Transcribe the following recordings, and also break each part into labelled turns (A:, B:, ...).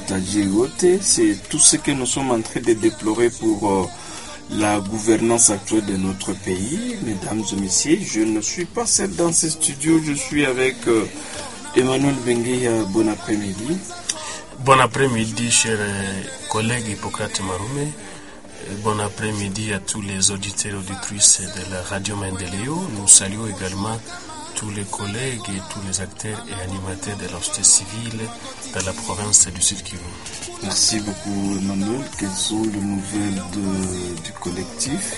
A: tajiri wote. C'est tout ce que nous sommes en train de déplorer pour euh, la gouvernance actuelle de notre pays. Mesdames et messieurs, je ne suis pas seul dans ce studio, je suis avec euh, Emmanuel Bengueya. Bon après-midi.
B: Bon après-midi, chers collègues Hippocrate Marume. Bon après-midi à tous les auditeurs et auditrices de la radio Mendeleo. Nous saluons également tous les collègues et tous les acteurs et animateurs de la société civile dans la province du Sud Kivu.
A: Merci beaucoup Emmanuel. Quelles sont les nouvelles de, du collectif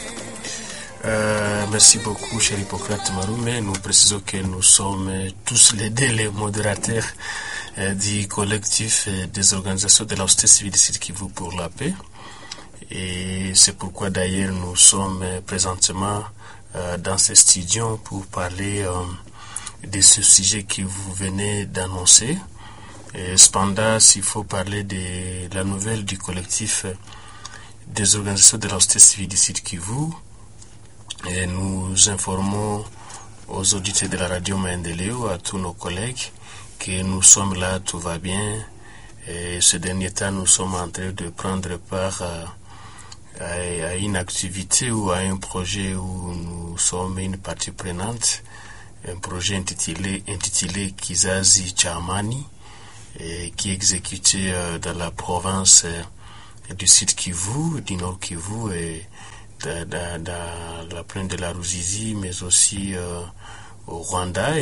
B: euh, Merci beaucoup cher Hippocrate Marume. Nous précisons que nous sommes tous les deux les modérateurs euh, du collectif des organisations de la société civile du Sud Kivu pour la paix. Et c'est pourquoi d'ailleurs nous sommes présentement euh, dans ce studio pour parler euh, de ce sujet que vous venez d'annoncer. Cependant, s'il faut parler de la nouvelle du collectif des organisations de la société civile du Sud Kivu, et nous informons aux auditeurs de la radio Mendeleo, à tous nos collègues, que nous sommes là, tout va bien. Et ce dernier temps, nous sommes en train de prendre part à à une activité ou à un projet où nous sommes une partie prenante, un projet intitulé, intitulé Kizazi Chamani, et qui est exécuté dans la province du Sud Kivu, du Nord Kivu, et dans, dans la plaine de la Ruzizi, mais aussi euh, au Rwanda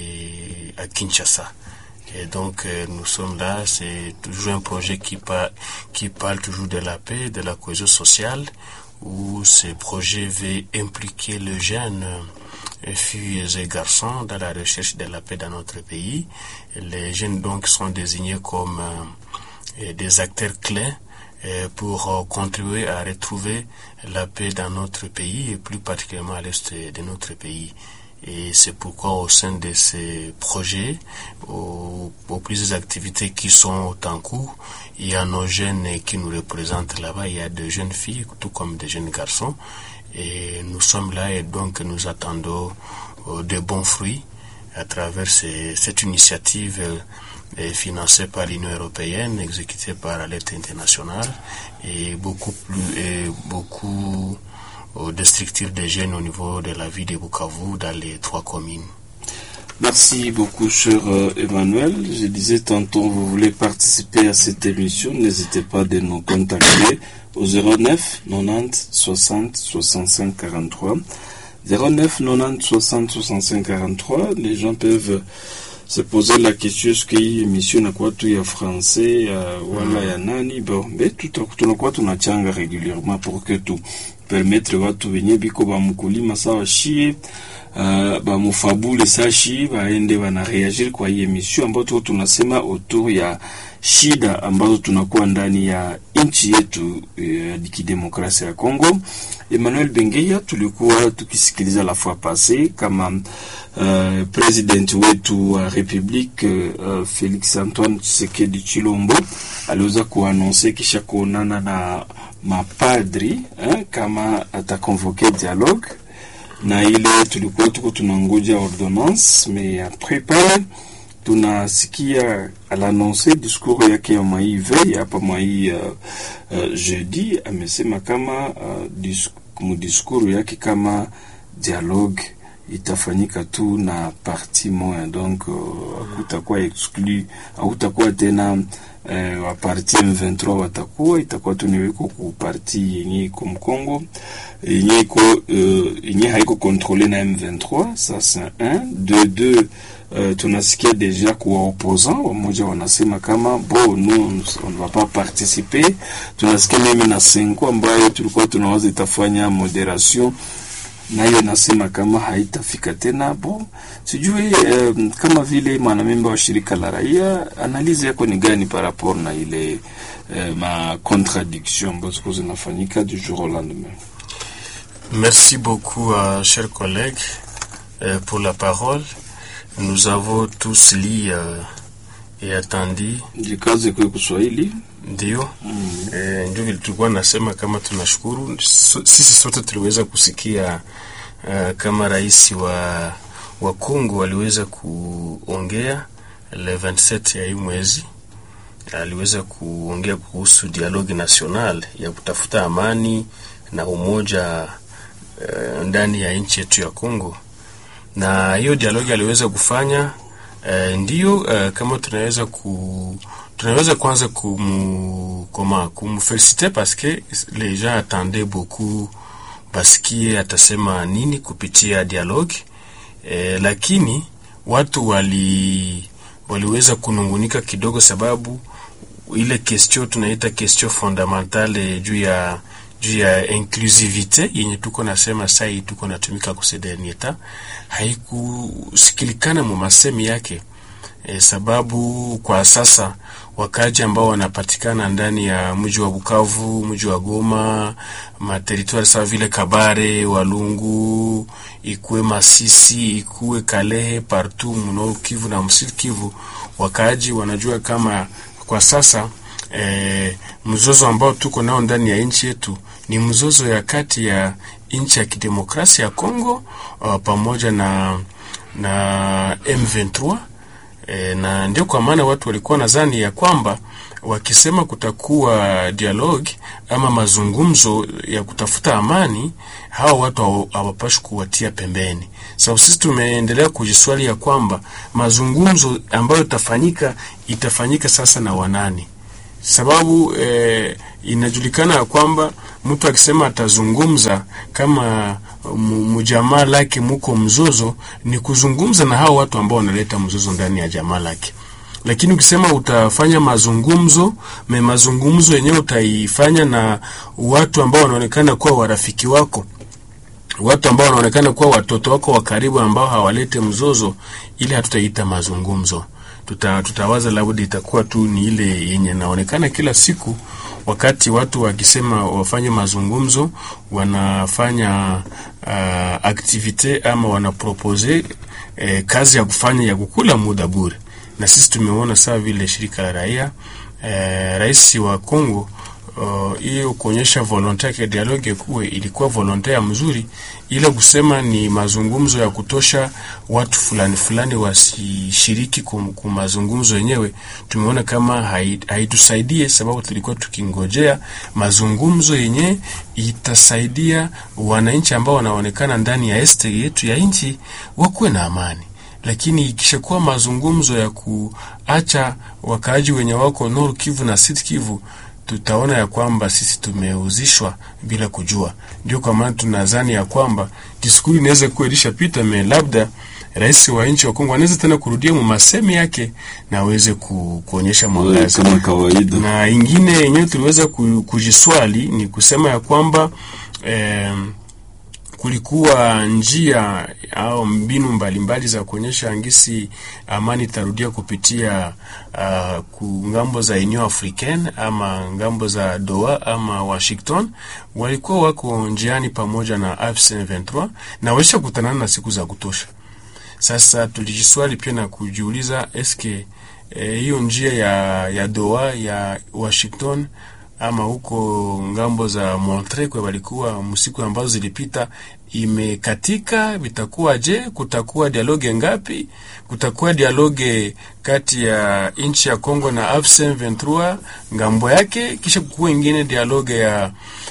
B: et à Kinshasa. Et donc euh, nous sommes là, c'est toujours un projet qui, par, qui parle toujours de la paix, de la cohésion sociale, où ce projet veut impliquer les jeunes euh, filles et garçons dans la recherche de la paix dans notre pays. Les jeunes donc sont désignés comme euh, des acteurs clés pour contribuer à retrouver la paix dans notre pays et plus particulièrement à l'est de notre pays. Et c'est pourquoi au sein de ces projets, aux, aux plusieurs activités qui sont en cours, il y a nos jeunes qui nous représentent là-bas, il y a des jeunes filles, tout comme des jeunes garçons. Et nous sommes là et donc nous attendons euh, de bons fruits à travers ces, cette initiative euh, financée par l'Union européenne, exécutée par l'Alerte internationale et beaucoup plus, et beaucoup de structures de jeunes au niveau de la ville de Bukavu dans les trois communes.
A: Merci beaucoup, cher euh, Emmanuel. Je disais tantôt, vous voulez participer à cette émission, n'hésitez pas de nous contacter au 09 90 60 65 43. 09 90 60 65 43. Les gens peuvent se poser la question est-ce que hii émission inakuwa tu ya français uh, wala ya nani bon mais tunakuwa tunachanga régulièrement pour que tu permettre watu wenye biko bamkulima sawa shie uh, bamufabule sa shi baende banareagir kwa hii emission ambayo tuko tunasema autour ya shida ambazo tunakuwa ndani ya nchi yetu ya uh, kidemokrasia ya Kongo. Emmanuel Bengeya tulikuwa tukisikiliza la fois passée kama uh, president wetu wa republique uh, Felix Antoine Tshisekedi Chilombo aliweza kuanonse kisha kuonana na mapadri eh, kama atakonvoke dialogue na ile tulikuwa tuko tunangoja ordonnance mais après pale tunasikia alanonse discours yake ya mwai veille hapa mwai uh, uh, jeudi amesema kama uh, dis, mudiscours yake kama dialogue itafanyika tu na parti moya donc hakutakuwa uh, exclu hakutakuwa tena uh, wa parti M23 watakuwa itakuwa tu niweko ku parti yenye iko Mkongo yenye iko uh, yenye haiko contrôlé na M23 ça c'est un de deux Uh, tunasikia deja kuwa opposant wamoja wanasema kama bo nous on ne va pas participer. Tunasikia mimi na Senko ambayo tulikuwa tunawaza itafanya moderation nayo nasema kama haitafika tena. Bo sijui um, kama vile mwanamemba wa shirika la raia, analizi yako ni gani par rapport na ile uh, ma contradiction ambazo zinafanyika du jour au lendemain?
B: Merci beaucoup uh, chers collègues uh, pour la parole. Nous avons tous lu uh, et attendu.
A: Jikaze kwa Kiswahili
B: ndio mm. E, ndio vile tulikuwa nasema kama tunashukuru so, sisi sote tuliweza kusikia uh, kama rais wa wa Kongo aliweza kuongea le 27 ya hii mwezi aliweza kuongea kuhusu dialogue national ya kutafuta amani na umoja uh, ndani ya nchi yetu ya Kongo, na hiyo dialogue aliweza kufanya uh, ndio uh, kama tunaweza ku tunaweza kwanza kumu koma kumfeliciter parce que les gens attendaient beaucoup basikie atasema nini kupitia dialogue eh, lakini watu wali waliweza kunungunika kidogo, sababu ile question tunaita question fondamentale juu ya juu ya inclusivite yenye tuko nasema sai tuko natumika kusedenieta haikusikilikana mu masemi yake e, sababu kwa sasa wakaji ambao wanapatikana ndani ya mji wa Bukavu, mji wa Goma, materitoire sawa vile Kabare, Walungu, ikuwe Masisi, ikuwe Kalehe, partout mno Kivu na Msud Kivu, wakaji wanajua kama kwa sasa e, mzozo ambao tuko nao ndani ya nchi yetu ni mzozo ya kati ya nchi ya kidemokrasia ya Kongo uh, pamoja na na M23 e, na ndio kwa maana watu walikuwa nadhani ya kwamba wakisema kutakuwa dialogue ama mazungumzo ya kutafuta amani, hawa watu hawapashi kuwatia pembeni. Sababu sisi tumeendelea kujiswali ya kwamba mazungumzo ambayo itafanyika itafanyika sasa na wanani? Sababu eh, inajulikana ya kwamba mtu akisema atazungumza kama mjamaa lake muko mzozo, ni kuzungumza na hao watu ambao wanaleta mzozo ndani ya jamaa lake. Lakini ukisema utafanya mazungumzo me mazungumzo yenyewe utaifanya na watu ambao wanaonekana kuwa warafiki wako, watu ambao wanaonekana kuwa watoto wako wa karibu, ambao hawalete mzozo, ili hatutaita mazungumzo. Tuta, tutawaza labda itakuwa tu ni ile yenye naonekana kila siku wakati watu wakisema wafanye mazungumzo wanafanya uh, aktivite ama wanapropose eh, kazi ya kufanya ya kukula muda bure, na sisi tumeona saa vile shirika la raia eh, rais wa Kongo hiyo uh, kuonyesha volonte yake dialogue kuwe ilikuwa volonte ya mzuri, ila kusema ni mazungumzo ya kutosha, watu fulani fulani wasishiriki ku mazungumzo yenyewe, tumeona kama haitusaidie, sababu tulikuwa tukingojea mazungumzo yenye itasaidia wananchi ambao wanaonekana ndani ya este yetu ya nchi wakuwe na amani lakini ikishakuwa mazungumzo ya kuacha wakaaji wenye wako Nord Kivu na Sud Kivu tutaona ya kwamba sisi tumeuzishwa bila kujua. Ndio kwa maana tunadhani ya kwamba diskuri inaweza kuwa ilishapita, me labda rais wa nchi wa Kongo anaweza tena kurudia mu masemi yake na aweze ku, kuonyesha mwangaza
A: kama kawaida.
B: Na ingine yenyewe tuliweza kujiswali ni kusema ya kwamba eh, kulikuwa njia au mbinu mbalimbali mbali za kuonyesha ngisi amani tarudia kupitia uh, ku ngambo za Union Africaine ama ngambo za Doha ama Washington. Walikuwa wako njiani pamoja na AFC M23 na waisha kutanana na siku za kutosha. Sasa tulijiswali pia na kujiuliza eske hiyo eh, njia ya, ya Doha ya Washington ama huko ngambo za Montre kwa walikuwa msiku ambazo zilipita imekatika, vitakuwa je? Kutakuwa dialoge ngapi? Kutakuwa dialoge kati ya nchi ya Kongo na AFC M23 ngambo yake, kisha kukuwa ingine dialoge ya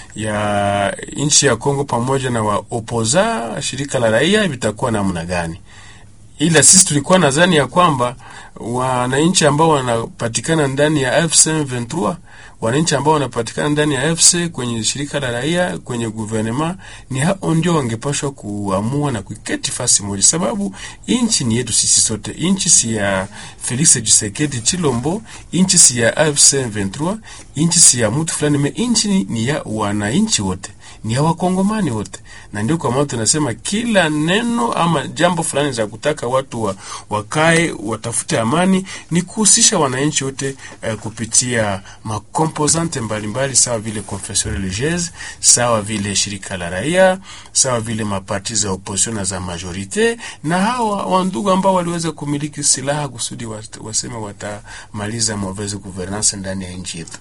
B: ya nchi ya Kongo pamoja na wa opoza shirika la raia, vitakuwa namna gani? Ila sisi tulikuwa nadhani ya kwamba wananchi ambao wanapatikana ndani ya AFC M23 wananchi ambao wanapatikana ndani ya AFC kwenye shirika la raia kwenye guvernema ni hao ndio wangepashwa kuamua na kuketi fasi moja, sababu inchi ni yetu sisi sote. Inchi si ya Felix Tshisekedi Chilombo, inchi si ya AFC M23, inchi si ya mtu fulani, me inchi ni, ni ya wananchi wote ni ya wakongomani wote, na ndio kwa maana tunasema kila neno ama jambo fulani za kutaka watu wa, wakae watafute amani ni kuhusisha wananchi wote uh, kupitia makomposante mbalimbali sawa vile confession religieuse, sawa vile shirika la raia, sawa vile maparti za opposition na za majorite, na hawa wandugu ambao waliweza kumiliki silaha kusudi waseme watamaliza mauvaise gouvernance ndani ya nchi yetu.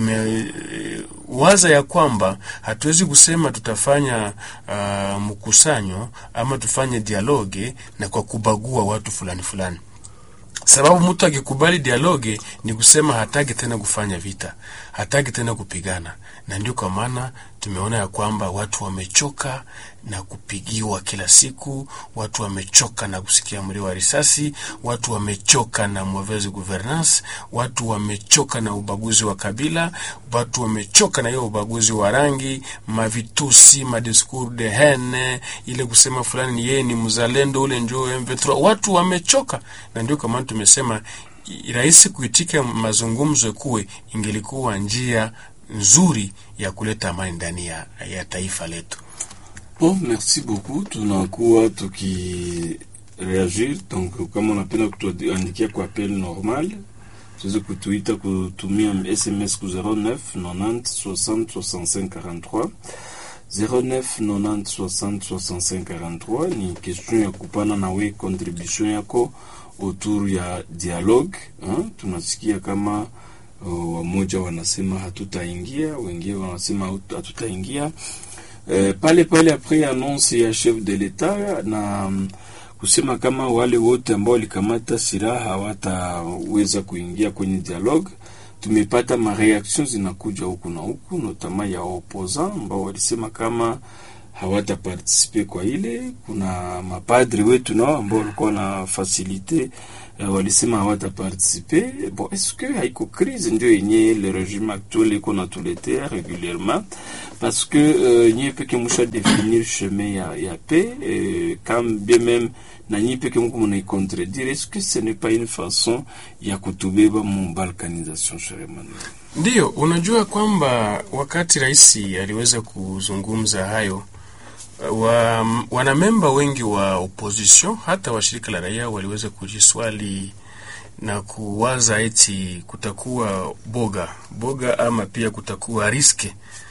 B: Tumewaza uh, ya kwamba hatuwezi kusema tutafanya uh, mkusanyo ama tufanye dialoge na kwa kubagua watu fulani fulani. sababu mtu akikubali dialoge ni kusema hataki tena kufanya vita, hataki tena kupigana, na ndio kwa maana tumeona ya kwamba watu wamechoka na kupigiwa kila siku, watu wamechoka na kusikia mlio wa risasi, watu wamechoka na mauvaise gouvernance, watu wamechoka na ubaguzi wa kabila, watu wamechoka na hiyo ubaguzi wa rangi, mavitusi, madiscours de haine, ile kusema fulani ni yeye ni mzalendo, ule njoo M23. Watu wamechoka, na ndio kwa maana tumesema rahisi kuitika mazungumzo kuwe ingelikuwa njia nzuri ya kuleta amani ndani ya, ya taifa letu.
A: Bon, merci beaucoup. Tunakuwa tukireagir, donc kama unapenda kutuandikia kwa appel normal, tuweze kutuita kutumia SMS ku 09 90 60 65 43 09 90 60 65 43. Ni question ya kupana nawe contribution yako autour ya dialogue hein? Tunasikia kama uh, wamoja wanasema hatutaingia, wengine wanasema hatutaingia Uh, pale pale apres annonce ya chef de l'etat na um, kusema kama wale wote ambao walikamata silaha hawataweza kuingia kwenye dialogue. Tumepata mareaction zinakuja huku na huku, notama ya opposant ambao walisema kama hawatapartisipe kwa ile. Kuna mapadri wetu nao ambao walikuwa na fasilite uh, walisema hawatapartisipe. Bon, est-ce que haiko crise ndio yenye le regime actuel iko natuletea régulièrement parce que euh, nyie peke musha définir chemin ya, ya paix euh, quand bien même na nyie peke muko munaicontredire est-ce que ce n'est pas une façon ya kutubeba mu balkanisation cher Emmanuel?
B: Ndiyo, unajua kwamba wakati rais aliweza kuzungumza hayo wa, wanamemba wengi wa opposition hata wa shirika la raia waliweza kujiswali na kuwaza eti kutakuwa boga boga ama pia kutakuwa riske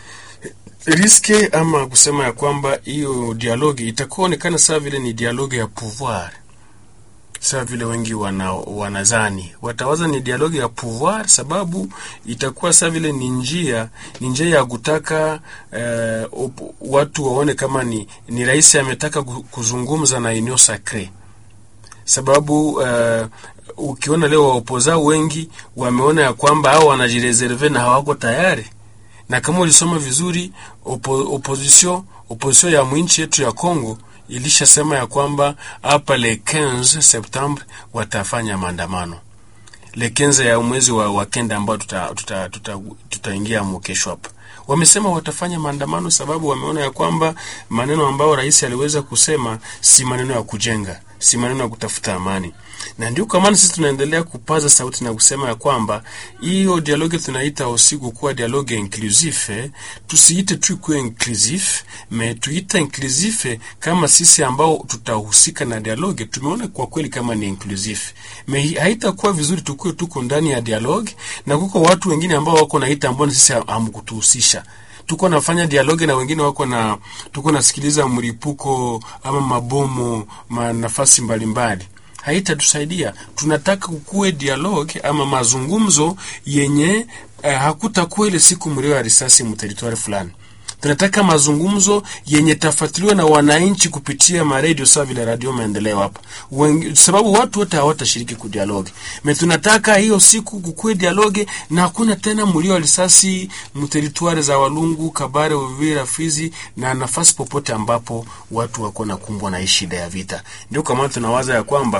B: riske ama kusema ya kwamba hiyo dialogi itakuonekana sawa vile ni dialogi ya pouvoir, sawa vile wengi wana, wanazani watawaza ni dialogi ya pouvoir, sababu itakuwa sawa vile ni njia ni njia ya kutaka eh, op, watu waone kama ni, ni rais ametaka kuzungumza na eneo sacre, sababu eh, ukiona leo waopoza wengi wameona ya kwamba hao wanajireserve na hawako tayari na kama ulisoma vizuri opo, opposition opposition ya mwinchi yetu ya Kongo ilishasema ya kwamba hapa le 15 Septembre watafanya maandamano le 15 ya mwezi wa, wa kenda ambao tutaingia tuta, tuta, tuta mukesho hapa wamesema watafanya maandamano sababu wameona ya kwamba maneno ambayo rais aliweza kusema si maneno ya kujenga, si maneno ya kutafuta amani, na ndio kwa maana sisi tunaendelea kupaza sauti na kusema ya kwamba hiyo dialogue tunaita usiku kuwa dialogue inclusive, tusiite tu kuwa inclusive, me tuite inclusive kama sisi ambao tutahusika na dialogue tumeona kwa kweli kama ni inclusive. Me haitakuwa vizuri tukuwe tuko ndani ya dialogue na kuko watu wengine ambao wako naita ambao sisi hamkutuhusisha tuko nafanya dialogue na wengine wako na tuko nasikiliza mlipuko ama mabomo ma nafasi mbalimbali haitatusaidia. Tunataka kukuwe dialogue ama mazungumzo yenye eh, hakutakuwa ile siku mlio ya risasi mteritori fulani. Tunataka mazungumzo yenye tafatiliwa na wananchi kupitia maredio sawa vile Radio Maendeleo hapa, sababu watu wote hawatashiriki ku dialogue me. Tunataka hiyo siku kukuwe dialogue na hakuna tena mlio wa risasi mteritwari za Walungu, Kabare, Uvira, Fizi na nafasi popote ambapo watu wako na kumbwa na hii shida ya vita. Ndio kama tunawaza ya kwamba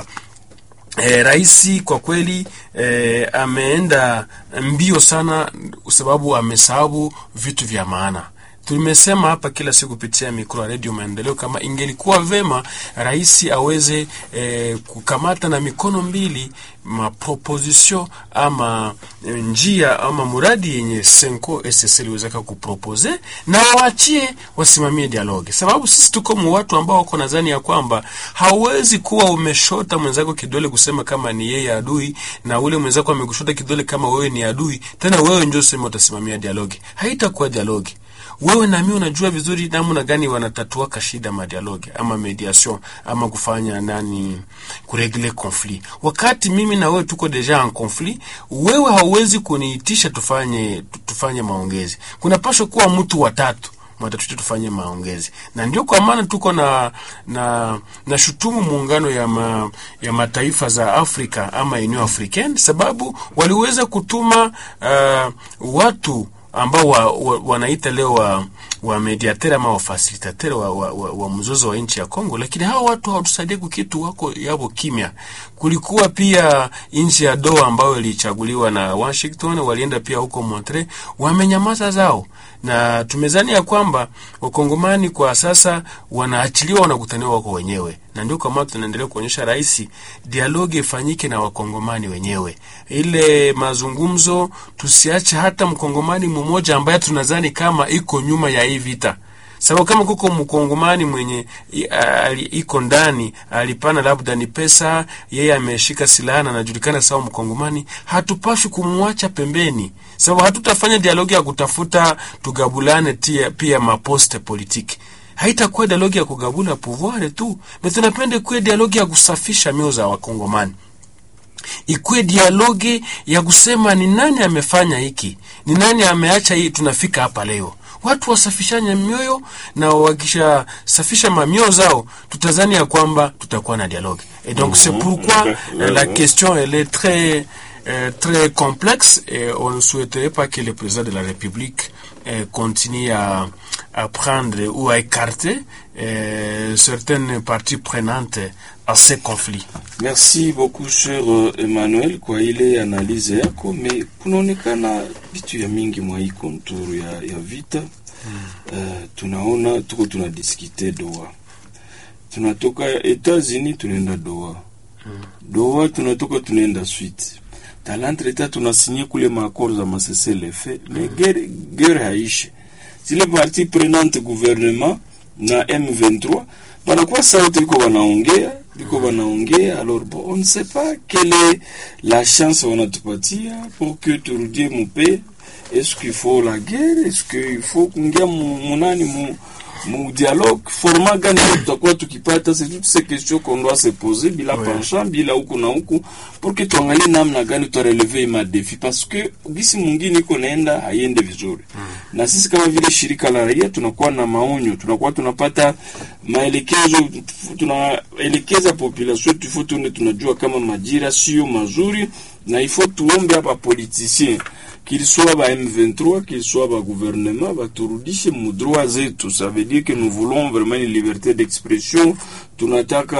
B: E, rais kwa kweli e, ameenda mbio sana, sababu amesahabu vitu vya maana. Tumesema hapa kila siku kupitia mikro ya redio Maendeleo kama ingelikuwa vema rais aweze e, kukamata na mikono mbili maproposition ama njia ama muradi yenye Senko SSL iliwezeka kupropose na waachie wasimamie dialogue, sababu sisi tuko mu watu ambao wako nadhani ya kwamba hauwezi kuwa umeshota mwenzako kidole kusema kama ni yeye adui, na ule mwenzako amekushota kidole kama wewe ni adui, tena wewe ndio sema utasimamia dialogue. Haitakuwa dialogue wewe na mimi unajua vizuri namna gani wanatatua kashida madialogue ama mediation ama kufanya nani kuregle conflit. Wakati mimi na wewe tuko deja en conflit, wewe hauwezi kuniitisha tufanye tufanye maongezi. Kuna pasho kuwa mtu watatu mwatatuita tufanye maongezi, na ndio kwa maana tuko na na na shutumu muungano ya ma, ya mataifa za Afrika ama Union Africaine, sababu waliweza kutuma uh, watu ambao wa, wa, wanaita leo wa, wa mediateur ama wafasilitateur wa, wa, wa, wa mzozo wa nchi ya Kongo, lakini hao watu hawatusaidia kukitu, wako yabo kimya. Kulikuwa pia nchi ya Doha ambayo ilichaguliwa na Washington, walienda pia huko Montreal, wamenyamaza zao, na tumezani ya kwamba wakongomani kwa sasa wanaachiliwa, wanakutaniwa wako wenyewe, na ndio kama tunaendelea kuonyesha rais, dialogi ifanyike na wakongomani wenyewe, ile mazungumzo, tusiache hata mkongomani mmoja ambaye tunadhani kama iko nyuma ya hii vita sababu kama kuko mkongomani mwenye iko ndani alipana labda ni pesa, yeye ameshika silaha na anajulikana sawa mkongomani, hatupashi kumwacha pembeni, sababu hatutafanya dialogi ya kutafuta tugabulane tia, pia maposte politiki haitakuwa dialogi ya kugabula pouvoir tu, na tunapenda kuwe dialogi ya kusafisha mioyo za wakongomani ikuwe dialogi ya kusema ni nani amefanya hiki, ni nani ameacha hii, tunafika hapa leo watu wasafishanye mioyo na wakishasafisha mamioyo zao, tutazani ya kwamba tutakuwa na dialogue et donc c'est pourquoi la question elle est très euh, très complexe et on ne souhaiterait pas que le président de la République euh, continue à, à prendre ou à écarter euh, certaines parties prenantes à ces conflits.
A: Merci beaucoup cher uh, Emmanuel kwa ile analize yako, me kunaonekana vitu ya mingi mwa hii konturu ya, ya vita mm. Uh, tunaona tuko tunadiskite Doha, tunatoka Etats-Unis tunaenda Doha mm. Doha tunatoka tunaenda Swite talantreta tunasinye kule maakoro za masese lefe mm. me guerre, guerre haishe zile parti prenante gouvernement na M23 banakuwa sauti iko wanaongea biko wanaongea alors bon on ne sait pas quelle est la chance wanatupatia pour que turudie mupe est-ce qu'il faut la guerre est-ce qu'il faut kuingia munani mu, mu dialogue format gani tutakuwa tukipata c'est toutes ces questions qu'on doit se poser bila ouais. penchant bila huku na huku pour que tuangalie namna gani tutareleve ma defi parce que gisi mwingine iko naenda haiende vizuri mm. na sisi kama vile shirika la raia tunakuwa na maonyo tunakuwa tunapata maelekezo tunaelekeza population yetu ifo tuone tunajua kama majira sio mazuri na ifo tuombe hapa politicien qu'il soit ba M23 qu'il soit ba gouvernement baturudishe mudroit zetu ça veut dire que nous voulons vraiment une liberté d'expression tunataka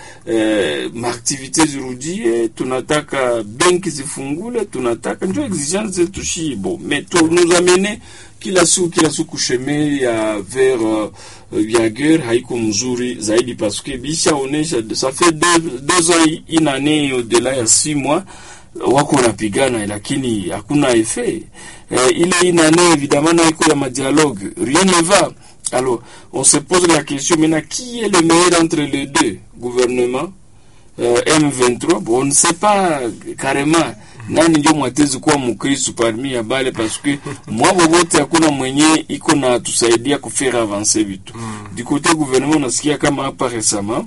A: eh, maaktivite zirudie tunataka benki zifungule tunataka ndio exigence zetu shibo mais tu nous amener kila siku kila siku sheme ya vers uh, ya guerre haiko mzuri zaidi parce que bishaonesha ça fait deux, deux ans une année au-delà ya six mois wako wanapigana lakini hakuna effet eh, ile une année évidemment na iko ya madialogue rien ne va alors on se pose la question maintenant qui est le meilleur entre les deux gouvernement euh, M23 bon on ne sait pas carrément nani ndio mwatezi kuwa mkristu parmi ya bale paske mwabo wote hakuna mwenye iko na tusaidia kufere avancer vitu mm. du côté gouvernement unasikia kama hapa récemment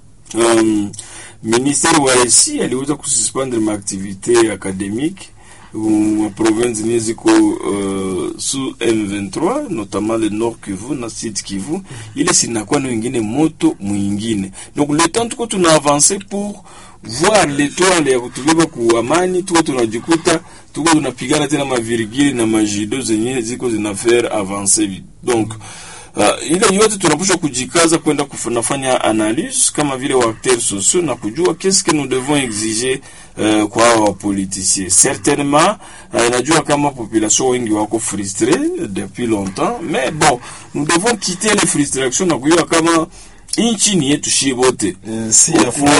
A: um, ministère wa esi aliweza kususpendre maaktivité académique wa province zenye ziko uh, sous M23 notamment le Nord Kivu na Sud Kivu, ile sinakuwa na wengine moto mwingine. Donc le temps tuko tuna avancer pour voir l'étoile ya kutubeba ku amani, tuko tunajikuta tuko tunapigana tena mavirgili na majido zenye ziko zina faire avancer donc Uh, ile yote tunapaswa kujikaza kwenda kufanya analyse kama vile waacteurs sociaux na kujua qu'est-ce que nous devons exiger uh, kwa hawa wapoliticien. Certainement uh, najua kama population wengi wako frustré depuis longtemps, mais bon nous devons quitter les frustrations na kujua kama inchi ni yetu shi bote
C: si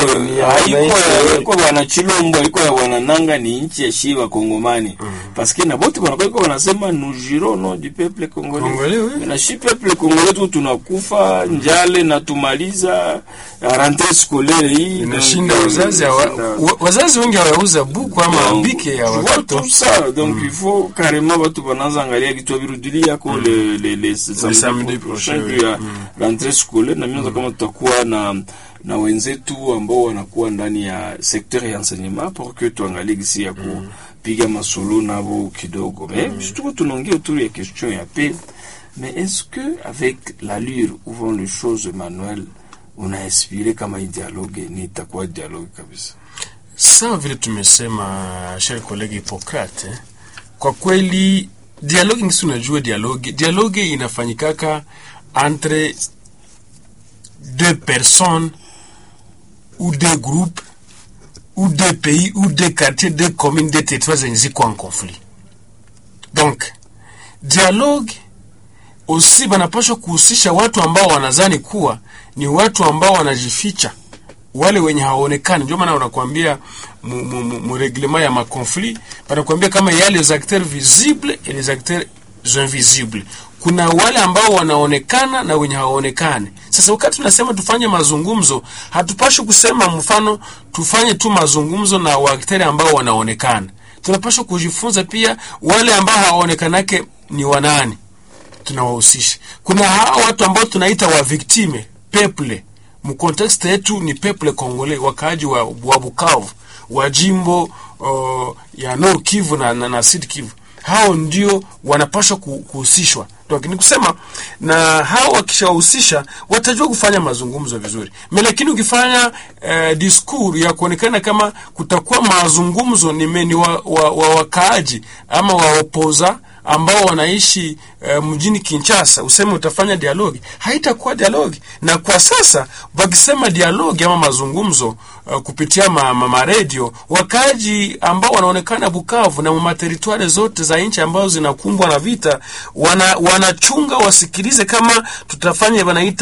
A: haiko bwana Chilombo iko ya bwana Nanga ni inchi ya shi bakongomani mm. parce que na bote banakuwa iko wanasema nous jurons nom du peuple congolais
B: Congolais, oui.
A: na shi peuple congolais tu tunakufa njale na tumaliza rentrée scolaire hii
B: inashinda
A: donc,
B: wazazi hawa- wa- wazazi wengi hawauza buku ama bike ya
A: tu vois
B: watoto
A: tout ça donc il faut carrément batu banaanza angalia kitu virudilia yako le le le
B: samedi prochain,
A: juu ya rentrée scolaire na mimi kama tutakuwa na na wenzetu ambao wanakuwa ndani ya secteur ya enseignement pour que tuangalie gisi ya kupiga masolo nabo kidogo mais tuko tunaongea autour ya question ya paix Mais est-ce que avec l'allure où vont les choses, Emmanuel, on a inspiré kama hii dialogue ni itakuwa dialogue kabisa?
B: Sawa vile tumesema, cher kolege Hippocrate, eh? Kwa kweli dialogue ngisi, unajua dialogue dialogue inafanyikaka entre deux personnes ou deux groupes ou deux pays ou deux quartiers, deux communes, deux territoires zenye ziko en conflit. Donc dialogue aussi banapaswa kuhusisha watu ambao wanazani kuwa ni watu ambao wanajificha, wale wenye hawaonekani. Ndio maana wanakuambia mureglema ya makonflit, wanakuambia kama ya les acteurs visibles et les acteurs invisibles. Kuna wale ambao wanaonekana na wenye hawaonekani. Sasa wakati tunasema tufanye mazungumzo, hatupashi kusema mfano tufanye tu mazungumzo na waakteri ambao wanaonekana. Tunapaswa kujifunza pia wale ambao hawaonekanake ni wanani tunawahusisha. Kuna hawa watu ambao tunaita wa victime peple, mkontekste yetu ni peple Kongole, wakaaji wa, wa Bukavu wa jimbo uh, ya Nord Kivu na, na, na Sud Kivu. Hao ndio wanapaswa kuhusishwa. Ni kusema na hao wakishawahusisha watajua kufanya mazungumzo vizuri, lakini ukifanya eh, discours ya kuonekana kama kutakuwa mazungumzo ni meni wa, wa, wa wakaaji ama waopoza ambao wanaishi uh, mjini Kinshasa, useme utafanya dialogi, haitakuwa dialogi. Na kwa sasa wakisema dialogi ama mazungumzo uh, kupitia ma, ma, ma radio, wakaji ambao wanaonekana Bukavu na materitwari zote za nchi ambazo zinakumbwa na vita, wana wanachunga wasikilize kama tutafanya wanaita